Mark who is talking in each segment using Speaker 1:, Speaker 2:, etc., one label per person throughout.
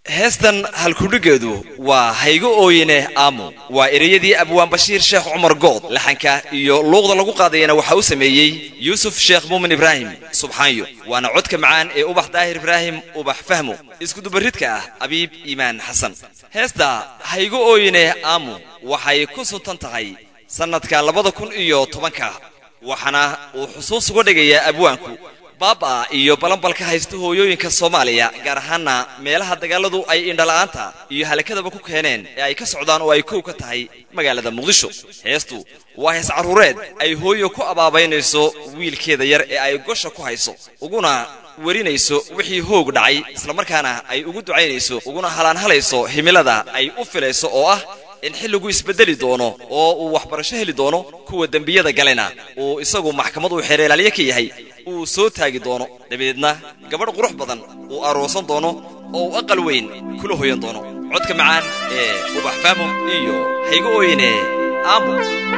Speaker 1: heestan halkudhigeedu waa haygo ooyine aamu waa ereyadii abwaan bashiir sheekh cumar good laxanka iyo luuqda lagu qaadayana waxaa u sameeyey yuusuf sheekh muumin ibraahim subxaanyo waana codka macaan ee ubax daahir ibraahim ubax fahmo iskudubaridka ah abiib iimaan xasan heesta haygo ooyine aamu waxay ku suntan tahay sannadka labada kun iyo tobanka waxaana uu xusuus uga dhigayaa abwaanku baaba iyo balanbalka haysta hooyooyinka soomaaliya gaar ahaana meelaha dagaaladu ay indhala'aanta iyo halakadaba ku keeneen ee ay ka socdaan oo ay kow ka tahay magaalada muqdisho heestu waa hees carruureed ay hooyo ku abaabaynayso wiilkeeda yar ee ay gosha ku hayso uguna werinayso wixii hoog dhacay islamarkaana ay ugu ducaynayso uguna halaanhalayso himilada ay u filayso oo ah in xilligu isbedeli doono oo uu waxbarasho heli doono kuwa dembiyada galena uu isagu maxkamad uu xeereelaalye ka yahay uu soo taagi doono dabadeedna gabadh qurux badan uu aroosan doono oo uu aqal weyn kula hoyan doono codka macaan ee ubax faamo iyo haygo ooyine aamu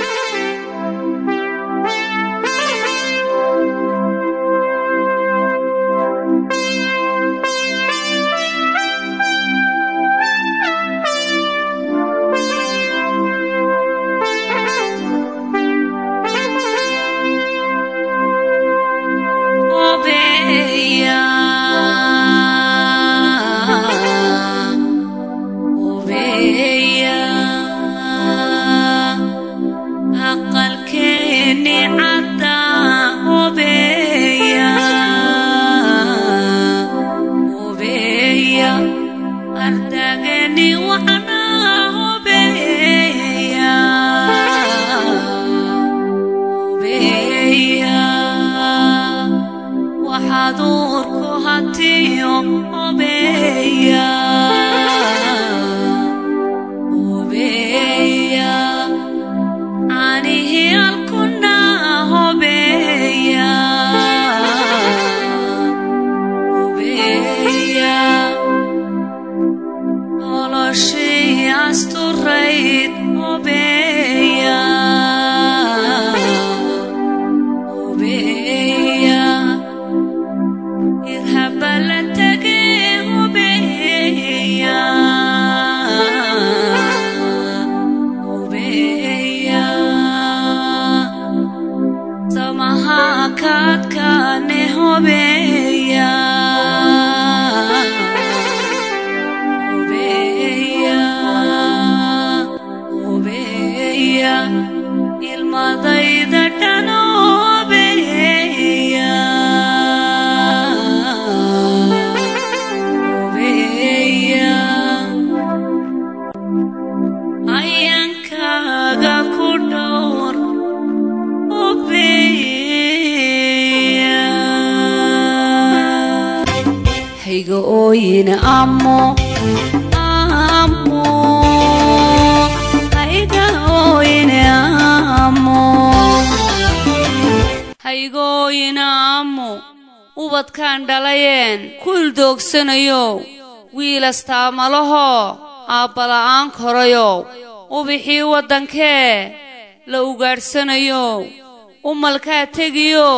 Speaker 2: wiilastaamalaho aabbala'aan korayow ubixii waddankee la ugaadhsanayo umalkaa tegiyo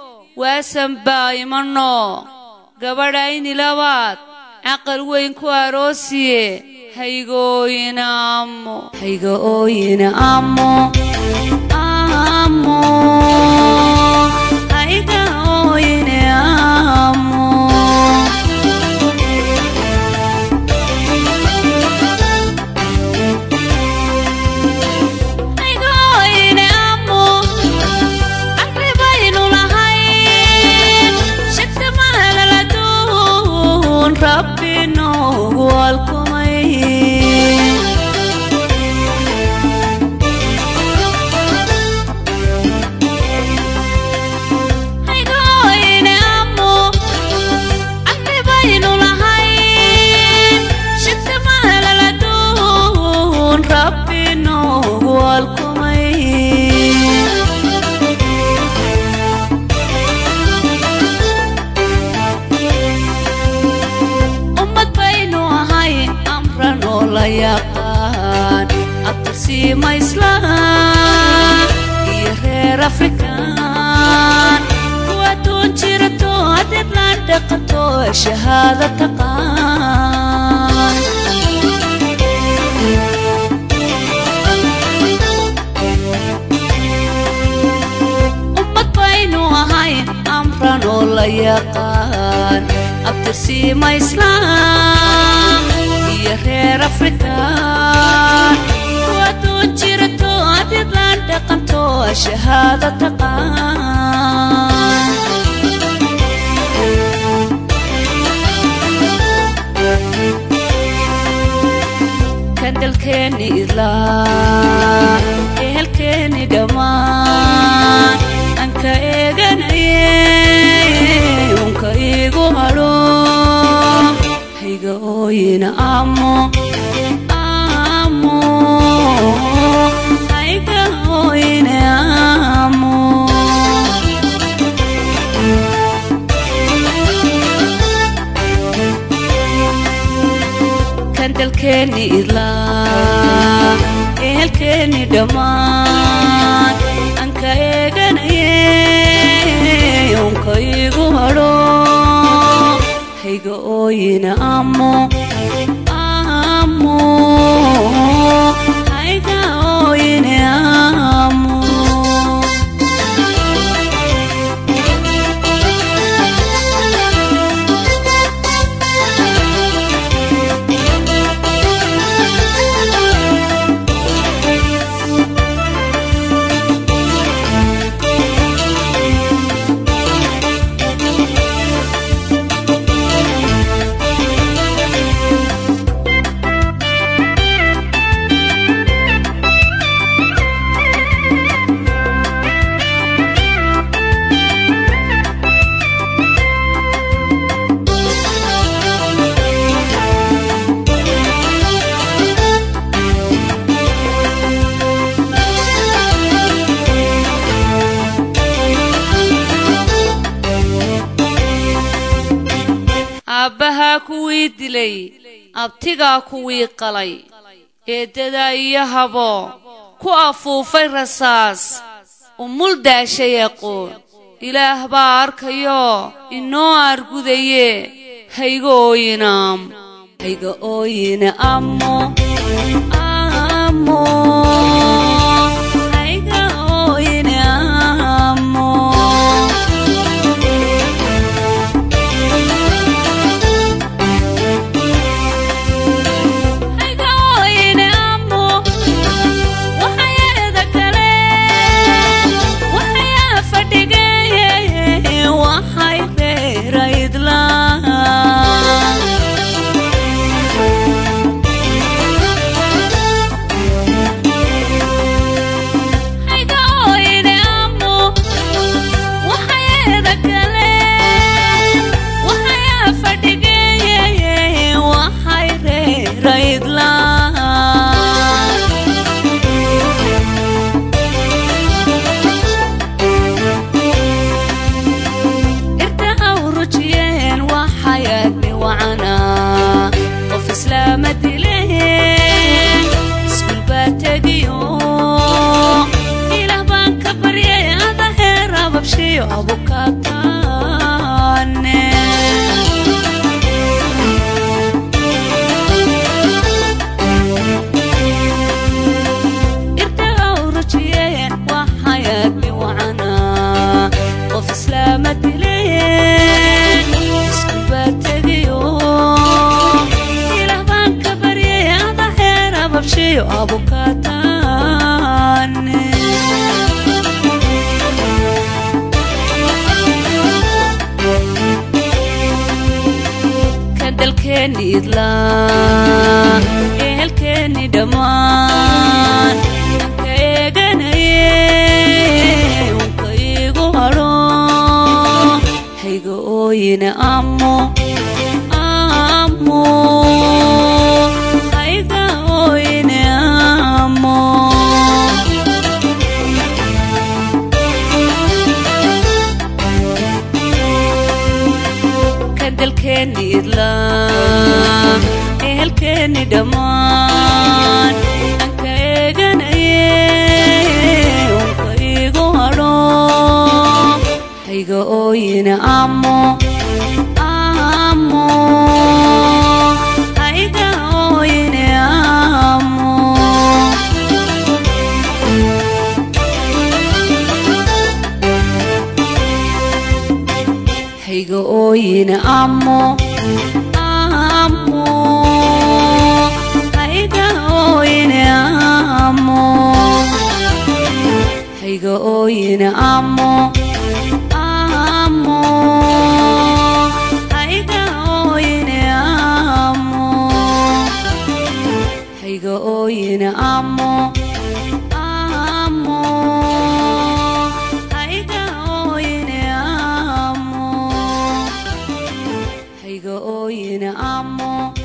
Speaker 2: waasan baa imanno gabadhayni labaad caqal weyn ku aroosiye haygooyina ammo hayga ooyina ammo ammo hayga ooyine ammo iyo reer afrikaan kuwadoon jirato hadeed laan dhaqato shahaado taqaan yaqaan abtirsiima islaam iyo reer afrikaan kuwadoon jirato adidlaan dhaqanto shahaado taqaan kandalkeeni idlaa ehelkeeni dhammaan anka eeganaye unka iigu hadho hayga ooyina amo amo hayga ooyina amo kandalkeeni idlaa ehelkeeni dhammaan anka eeganaye unka iigu hadho hayga ooyina amo amo hayga ooyina amo aabbahaa kuwii dilay abtigaa kuwii qalay eeddadaa iyo habo ku afuufay rasaas umul daashay aqoon ilaah baa arkayo inoo argudaye hayga ooyinaam hayga ooyina amo amo hayga ooyina amo hayga ooyina amo waxayada kale waxayaa fadhigeye waxay reeraydlaan hayga ooyina amo waxayada kale waxayaa fadhigeye waxay reeraydlaan irtaha urujiyeen waxay aadmi wacanaa qof islaama dileen iskuul baa tegiyo ilaah baan ka baryay ada heer ababshiyo abukaataane irtaha urujiyeen waxay aadmi wacanaa qof islaama dileen iskuul baa tegiyo ilaah baan ka baryay ada heer ababshiyo abukaataane kandalkeeni idlaa ehelkeeni dhammaan anka eeganaye unka iigu hadho hayga ooyina amo amo hayga ooyina amo kandalkeeni idlaa ehelkeeni dhammaan anka eeganaye unka iigu hadho hayga ooyina amo amo hayga ooyina amo hayga hayga ooyine amo amo hayga ooyine amo hayga ooyine amo amo hayga ooyine amo hayga ooyine amo